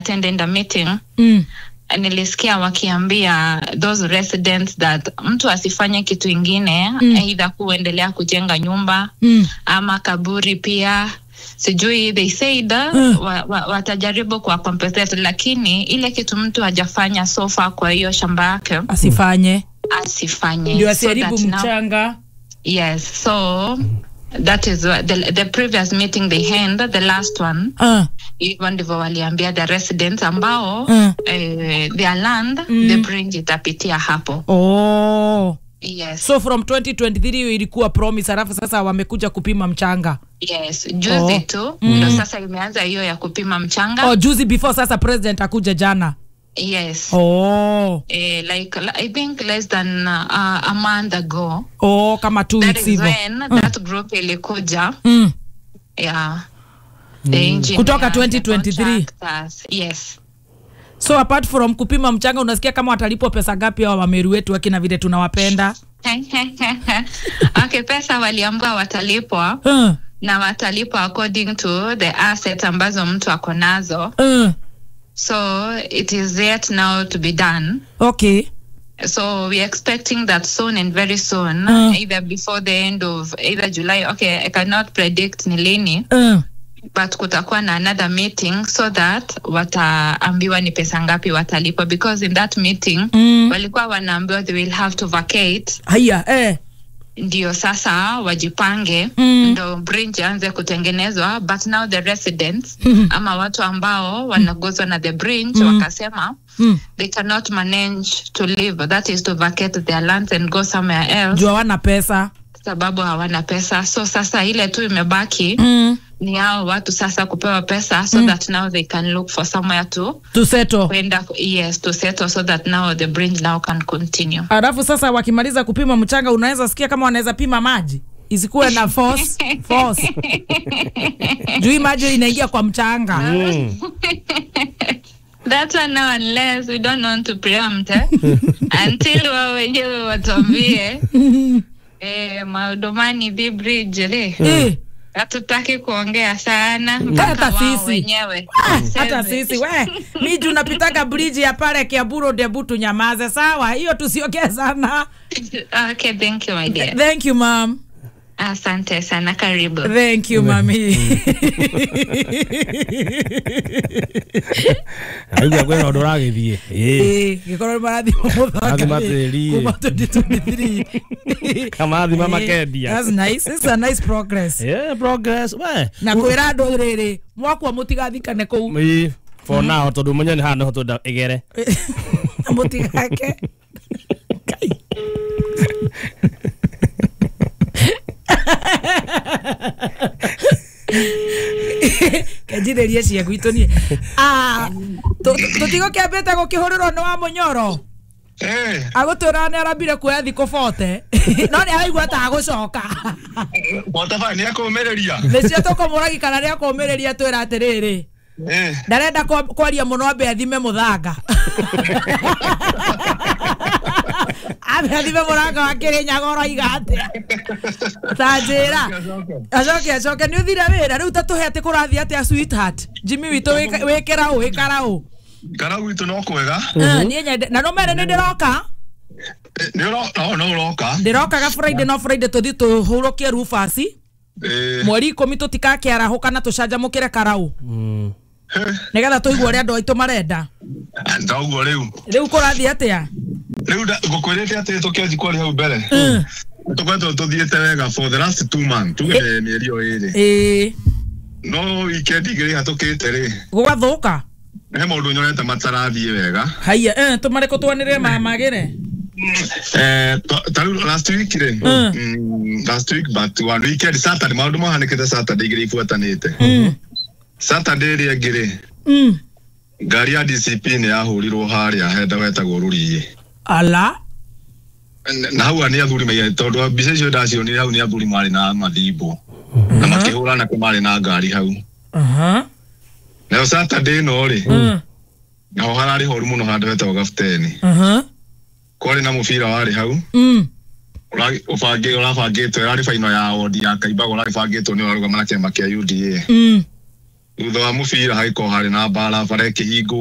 attended a meeting Mm. nilisikia wakiambia those residents that mtu asifanye kitu ingine Mm. either kuendelea kujenga nyumba Mm. ama kaburi pia sijui they said Mm. wa, wa, watajaribu kwa compensate lakini ile kitu mtu hajafanya so far kwa hiyo shamba yake asifanye asifanye ndio So asiharibu that now- mchanga yes so that is what the, the previous meeting they had the last one uh. hivyo ndivyo waliambia the residents ambao Mm. eh, their land Mm. the bridge itapitia hapo oh. yes so from 2023 hiyo ilikuwa promise alafu sasa wamekuja kupima mchanga yes juzi Oh. tu Mm. ndo sasa imeanza hiyo ya kupima mchanga oh, juzi before sasa president akuja jana yes oh. eh, like i think less than uh, a month ago oh, kama two that weeks is hivo when that group ilikuja mm. yeah the engineers, Kutoka the contractors. yes so apart from kupima mchanga unasikia kama watalipwa pesa gapi au wameru wetu akina vile tunawapenda okay pesa waliambua watalipwa uh. na watalipwa according to the asset ambazo mtu ako nazo Uh. so it is yet now to be done okay so we're expecting that soon and very soon Mm. either before the end of either july okay i cannot predict ni lini uh. but kutakuwa na another meeting so that wataambiwa ni pesa ngapi watalipwa because in that meeting Mm. walikuwa wanaambiwa they will have to vacate haya eh. ndio sasa wajipange Mm. ndo bridge anze kutengenezwa but now the residents ama watu ambao wanagozwa na the bridge wakasema mm. they cannot manage to live that is to vacate their lands and go somewhere else juu hawana pesa sababu hawana pesa so sasa ile tu imebaki mm. ni hao watu sasa kupewa pesa so that now they can look for somewhere to tuseto kwenda yes to settle so that now the bridge now can continue alafu sasa wakimaliza kupima mchanga unaweza sikia kama wanaweza pima maji isikuwe na force force juu hii maji inaingia kwa mchanga Mm. That one now unless we don't want to preempt eh? until wao wenyewe watuambie eh, maudumani the bridge le Eh, hatutaki kuongea sana Hata mpaka wao sisi. wenyewe ah, hata waseme. sisi we mi juu napitaga bridge ya pale kiaburo debu tunyamaze sawa hiyo tusiongee sana okay thank you my dear thank you mam asante sana karibu thank you mami aigua kwä na å ndå å ragä thiä gäkorwo nä marathima Marathima tĩri. kuma 2023 kamathima Eh, makendia that's nice. It's a nice progress Yeah, progress we na kwä ra andå rä rä mwakwa må tigathikane kå u Ĩ, for now tondå menye nä haha nä ho twenda ä gere må tigake kenjirä rie cia gwitå niä tå tigo kä ambä te gå kä hå rä rwo nä wa må nyoro Eh, agå twä ra nä arambire kuoya thikå bote no nä araigua ta agå coka Mwataba nĩ akũmĩrĩria. nä cio tå kå må ragi kana nä akå mä rä ria twä ra atä rä rä Eh, ndarenda kwa- kwaria må no ambe athime må thanga ambe athime må ranga wa kä rä nyagoro iga atä ta njä ra acoke acoke nä å thire wä ra rä u ta tå he atä kå rathiä atä a sweetheart jimmy witå wä kä raå wä karaå kara gwitũ no kwega. niä nyende na no mere nä ndä roka Eh, Nĩ ũro- no, no ũroka. ndä rokaga friday no friday tå thi tå hå rå kie rubasi Eh, mweri ikå mi tå tikakä arahå kana tå canjamå kä re karaå eh, nä getha tå igua å rä a andå aitå marenda ndaũguo rĩu. rä u kå rathiä atä a Rĩu nda- ngũkwĩrĩte atĩ tũkĩanji kwaria hau mbere. Tũkoretwo tũthiĩte wega for the last two months. Tuge mĩeri ĩyo ĩrĩ. ä No weekend igĩrĩ hatũkĩte rĩ. gå gathå ka He maũndũ nyonete matarathiĩ wega. haya eh, tå marä kå twanä rä mamagä re Eh, ta- ta rĩu last week rĩ. mm, Last week but one weekend Saturday maũndũ mahanĩkĩte Saturday igĩrĩ ibuatanĩte. Saturday ĩrĩa ĩngĩ rĩ. ngari ya DCP nä yahårirwo harä a henda wetagwo rå riä ala na hau nä athuri maigä tondå mbica icio ndacionire hau nä athuri marä na mathimbå na makä hå rana marä na ngari hau Aha. nayo Saturday no rä Mm. naho hararä horu må no handå hetagwo gabuteni Aha. kwarä na må bira warä hau Mm. å rabangä two ärarä baino ya wodi ya kaimbaga å rarä bangä two nä å rarå gama na kä ama kä a UDA Mm. thutha wa mũbira hagĩkorwo harĩ na mbara bara ĩkĩhingwo